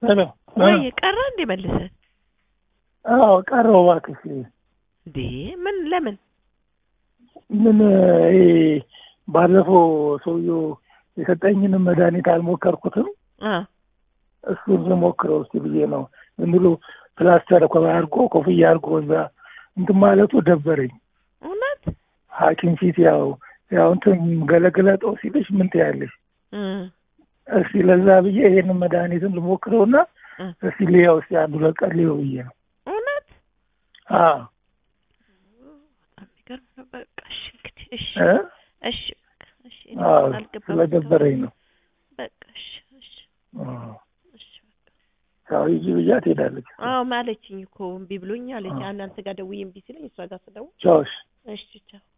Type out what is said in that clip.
ሄሎ ወይ ቀረ እንዴ መልሰህ? አዎ ቀረው እባክሽ እንዴ ምን ለምን? ምን ይሄ ባለፈው ሰውዬው የሰጠኝንም መድኃኒት አልሞከርኩትም አ እሱን ልሞክረው እስኪ ብዬ ነው ዝም ብሎ ፕላስተር እኮ አድርጎ ኮፍያ አድርጎ እዛ እንትን ማለቱ ደበረኝ እውነት ሐኪም ፊት ያው ያው እንትን ገለገለጠው ሲልሽ ምን ትያለሽ? እም እስኪ ለዛ ብዬ ይሄንን መድኃኒትን ልሞክረውና እ እስኪ ልየው እስኪ አንዱ ለቀን ልየው ብዬ ነው። እውነት አዎ በጣም የሚገርም ነው። በቃ እሺ እንግዲህ እሺ እ እሺ በቃ እሺ እኔ አዎ አልገባም ስለደበረኝ ነው። በቃ እሺ እሺ አዎ እሺ በቃ ያው ሂጂ ብያት ሄዳለች። አዎ ማለችኝ እኮ እምቢ ብሎኝ አለች። እናንተ ጋር ደውዬ እምቢ ሲለኝ እሷ ጋር ስደውል ቻውሽ እሺ ቻው